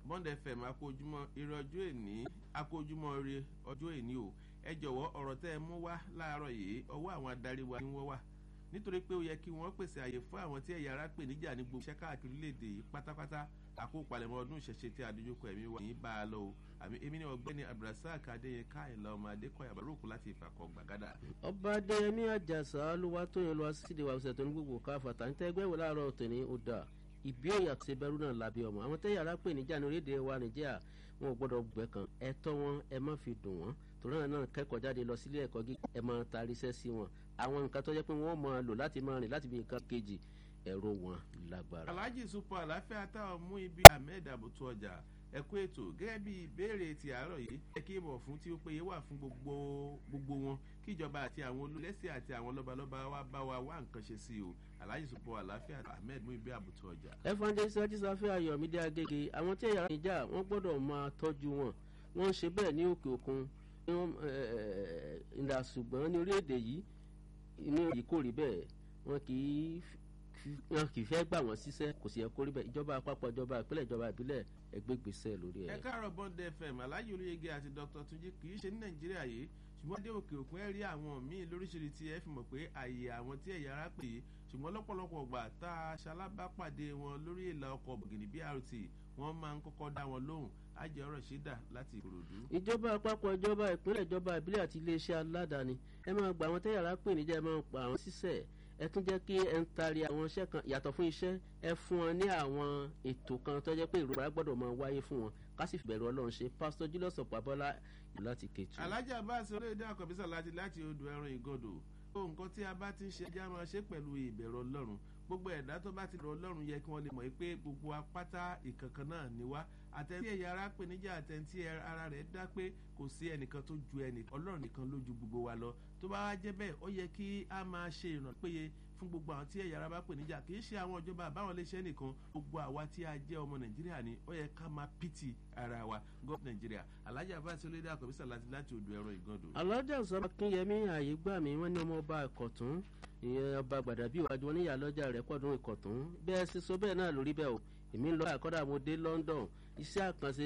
bond fm akójúmọ́ eré ọjọ́ èní akójúmọ́ eré ọjọ́ èní o ẹ jọ̀wọ́ ọ̀rọ̀ tẹ́ ẹ mú wá láàárọ̀ yìí ọwọ́ àwọn adarí wa ni wọ́n wà nítorí pé ó yẹ kí wọ́n pèsè àyè fún àwọn tí ẹ̀yà ara pè níjà ní gbogbo iṣẹ́ káàkiri léde yìí pátápátá àkópalẹ̀mọ́ ọdún ìṣẹ̀ṣe tí adójúkọ ẹ̀mí wà ní bá a lọ o àmì èmi ní ọgbẹ́ni abdulrasaq adéyẹká ìlà ọmọ adékọ̀yà bàrúkú láti ìfàkọ̀ gbàgádà. ọba adéyẹmí àjàsà olúwa tó yẹn lọ wá síde wa ọ̀sẹ̀ tó ní gbogbo káfà tà ń tẹ́ ẹgbẹ́ ìwé láàárọ̀ tòní ó dà ìbí òyà tó ṣe bẹ̀rù náà lábẹ́ ọmọ àwọn tẹ́yà ara pè níjà ní orílẹ̀-èdè wa nàìjíríà wọn ò gbọ́dọ̀ gbẹ̀kàn ẹ̀tọ́ wọn ẹ má fi dùn wọ́n torí náà náà kẹ́kọ̀ọ́ jáde lọ sílé ẹ̀kọ́ gíga ẹ máa taari iṣẹ́ sí wọn àwọn nǹkan tó jẹ́ pé wọ́n máa lò láti máa rìn láti bí nǹkan kejì ẹ̀rọ wọn lágbára. alhaji supa àláfíà táwọn mú ibi ahmed abutu ọjà ẹkú ètò gẹ́gẹ́ bí ìbéèrè ti àárọ̀ yìí ẹ kí ìmọ̀ fún tí ó péye wà fún gbogbo gbogbo wọn kí ìjọba àti àwọn olùlẹ́sẹ̀ àti àwọn lọ́balọ́ba wa bá wa wá nǹkan ṣe sí o alhaji supa àláfíà ahmed mú ibi abutu ọjà. evangelist ajísáfẹ́ ayọ̀mídé agége àwọn tí ẹ̀yà ìjà wọ́n gbọ́dọ̀ máa tọ́jú wọn wọ́n ń ṣe bẹ́ẹ̀ ní òkè òkun ìlà ṣùgbọ́n ní orílẹ̀-èdè yìí inú yìí kò rí bẹ́ẹ̀ wọn kì í wọn kì í fẹ́ gbà wọ́n síṣẹ́ kò sì yẹ kó rí bẹ́ẹ̀ ìjọba àpapọ̀ ìjọba ìpínlẹ̀ ìjọba ìbílẹ̀ ẹgbẹ́ gbèsè lórí ẹ̀. ẹ káàárọ̀ bond fm aláyé olóyege àti dr tunji kì í ṣe ní nàìjíríà yìí ṣùgbọ́n dé òkè òkun ẹ̀ rí àwọn míì lóríṣiríṣi ẹ fi mọ̀ pé àyè àwọn tí ẹ̀yà ara pè é ṣùgbọ́n lọ́pọ̀lọpọ̀ gbà tá a ṣalábàpàdé wọn lórí ìlà ọkọ̀ bọ̀gìnì brt wọ́n máa ń kọ́kọ́ dá wọn lóhùn ajẹ́ ọ̀rọ̀ ṣídà láti ìkòròdú. ìjọba àpapọ̀ ìjọba ìpínlẹ̀ ìjọba ìbílẹ̀ àti iléeṣẹ́ aládàáni ẹ máa gba àwọn tẹ́yàrá pè níjà ẹ máa pa àwọn sísẹ̀ ẹ tún jẹ́ kí ẹ ń tari àwọn iṣẹ́ kan yàtọ̀ fún iṣẹ́ ẹ fún wọn ní àwọn ètò kan tó jẹ́ pé ìrora gbọ́dọ̀ máa wáyé fún wọn ká sì bẹ̀rù ọlọ́run ṣe pásítọ̀ julius ọ̀pábọ́lá láti kẹtù. alájà bá a ṣe orílẹ̀-èdè àkọ́bísà láti láti odò ẹran ìgọdọ̀ ó nǹkan tí a bá ti ń ṣe ẹja máa ṣe pẹ̀lú ìbẹ̀rù ọlọ́run gbogbo ẹ̀dá tó bá ti rọ ọlọ́run yẹ kí wọ́n lè mọ̀ pé gbogbo apáta ìkankan náà ni wá àtẹ̀ntí ẹ̀yà ara pè níjà àtẹ̀ntí ara rẹ̀ dá pé kò sí ẹnìkan tó ju ẹnì ọlọ́run nìkan ló ju gbogbo wa lọ tó bá wá jẹ́ bẹ́ẹ̀ ó yẹ kí a máa ṣe ìrànlọ́ péye fún gbogbo àwọn tí ẹ̀yà ara bá pè níjà kì í ṣe àwọn ìjọba àbáwọn iléeṣẹ́ nìkan gbogbo àwa tí a jẹ́ ọmọ nàìjíríà ni ó yẹ ká máa pìtì ara wa gọ́ọ̀mù nàìjíríà alájà bá ti olóde àkọ́bísà láti láti odò ẹ̀rọ ìgàndò. alájà sọ akínyẹmí ààyè gbà mí wọn ní ọmọ ọba ẹkọtún ìyẹn ọba gbàdàbí ìwájú wọn níyà lọjà rẹ pọdún ìkọtún bẹẹ sísọ bẹẹ náà lórí bẹẹ o èmi ń lọ àkọdà mo dé london iṣẹ àkànṣe